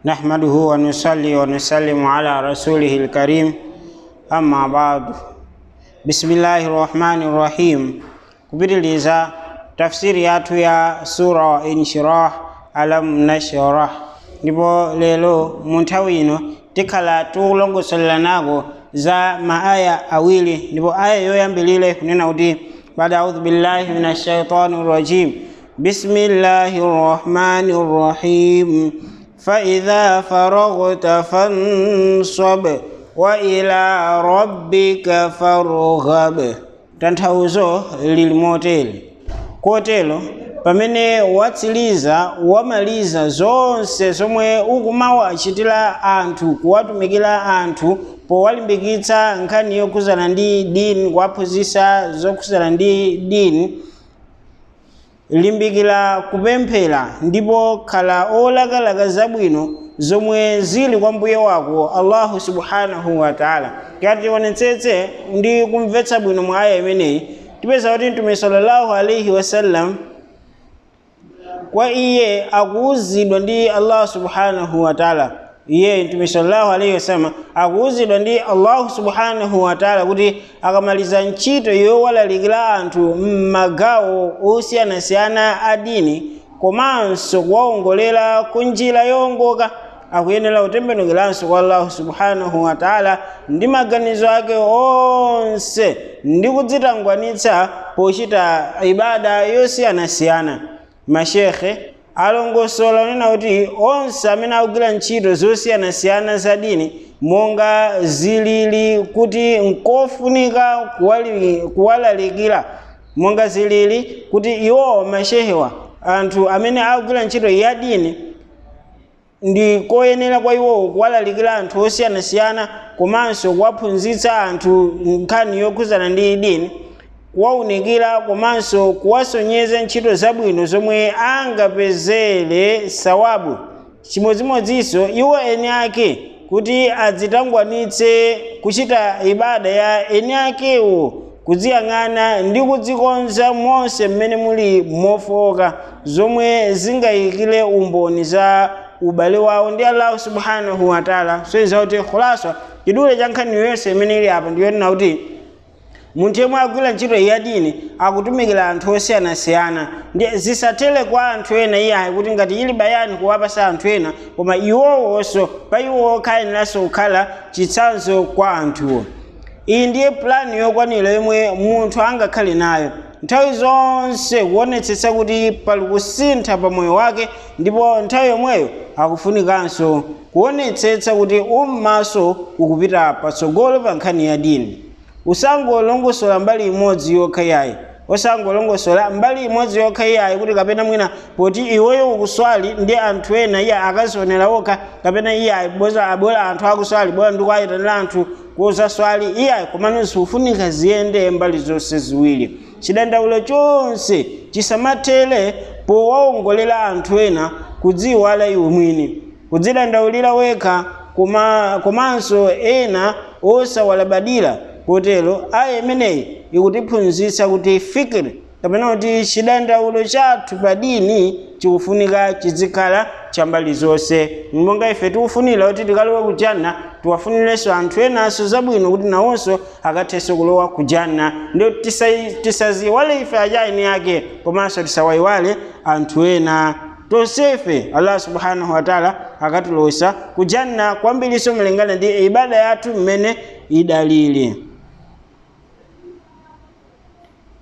نحمده ونصلي ونسلم على رسوله الكريم أما بعد بسم الله الرحمن الرحيم kupitiliza tafsiri yathu ya sura wa inshirah alam nashrah ndipo lero mu nthawi ino tikhala tikulongosoleranako za maaya awiri ndipo aya yoyambilire kunena kuti bada audhu billahi min ashaitani rajim bismillahi rrahmani rrahim faidha faragta fansab wa ila rabbika farghab tanthauzo lili motere kotero pamene watsiriza wamaliza zonse zomwe ukumawachitira anthu kuwatumikira anthu powalimbikitsa nkhani yokhuzana ndi dini kuwaphunzitsa zokhuzana ndi dini limbikira kupemphera ndipo khala olakalaka zabwino zomwe zili kwa mbuye wako allahu subhanahu wa taala tionetsetse ndi kumvetsa bwino mwa aya imeneyi tipeza kuti mtume sallallahu alaihi wasallam kwa iye akuwuzidwa ndi allah subhanahu wa taala iye mtume sallallahu alaihi wasallam akuwuzidwa ndi allahu subhanahu wa taala kuti akamaliza ntchito yowalalikira anthu m'magawo osiyanasiyana a dini komanso kuwawongolera ku njira yowongoka akuyenera kutembenukiranso kwa allahu subhanahu wa taala ndi maganizo ake onse ndi kudzitangwanitsa pochita ibada yosiyanasiyana mashekhe alongosola unena kuti onse amene akugwira ntchito zosiyanasiyana za dini monga zilili kuti nkofunika kuwalalikira monga zilili kuti iwowo mashehewa anthu amene akugwira ntchito ya dini ndi koyenera kwa iwowo kuwalalikira anthu osiyanasiyana komanso kuwaphunzitsa anthu nkhani yokhuzana ndi dini kuwaunikira komanso kuwasonyeza ntchito zabwino zomwe angapezere sawabu chimodzimodzinso iwo eni ake kuti adzitangwanitse kuchita ibada ya eni akewo kudziyang'ana ndi kudzikonza monse mmene muli mofoka zomwe zingayikire umboni za ubale wawo ndi allahu subhanahu wataala soiza kuti khulaswa chidule cha nkhani yonse imene ili apa ndiyonena kuti munthu yemwe agwira ntchito ya dini akutumikira anthu osiyanasiyana ndi zisatere kwa anthu ena iyayi kuti ngati ili bayani kuwapasa anthu ena koma iwowonso pa iwo okhayeneranso kukhala chitsanzo kwa anthuwo iyi ndiye plani yokwanira yomwe munthu angakhale nayo nthawi zonse kuonetsetsa kuti pali kusintha pa moyo wake ndipo nthawi yomweyo akufunikanso kuonetsetsa kuti ummaso ukupita patsogolo pa nkhani ya dini usangolongosola mbali imodzi yokha yayi osangolongosola mbali imodzi yokha iyayi kuti kapena mwina poti iweyo ukuswali ndi anthu ena iye akazionera okha kapena iyayi boza abwera anthu akuswali bora ndikuayitanira anthu kozaswali iyayi komanso ufunika ziyende mbali zonse ziwiri chidandaulo chonse chisamatere powawongolera anthu ena kudziwala iwe mwini kudzidandaulira wekha komanso ena osawalabadira kotero aya imeneyi ikutiphunzitsa kuti fikiri kapena kuti chidandaulo chathu pa dini chikufunika chizikhala chambali zonse monga ife tikufunira kuti tikalowe kujanna tiwafunirenso anthu enanso zabwino kuti nawonso akathenso kulowa kujanna ndio tisaziwale ife ajaini yake komanso tisawayiwale anthu ena tonsefe allah subhanahu wataala akatilosa kujanna kwambiriso malingana ndi ibada yathu mmene idalili